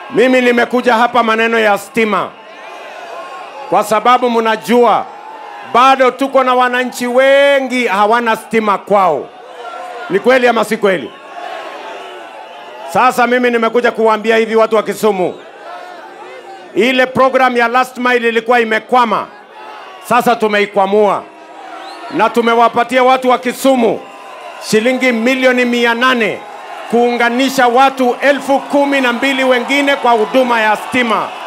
Mimi nimekuja hapa maneno ya stima, kwa sababu mnajua bado tuko na wananchi wengi hawana stima kwao. Ni kweli ama si kweli? Sasa mimi nimekuja kuwaambia hivi watu wa Kisumu, ile program ya last mile ilikuwa imekwama, sasa tumeikwamua na tumewapatia watu wa Kisumu shilingi milioni mia nane kuunganisha watu elfu kumi na mbili wengine kwa huduma ya stima.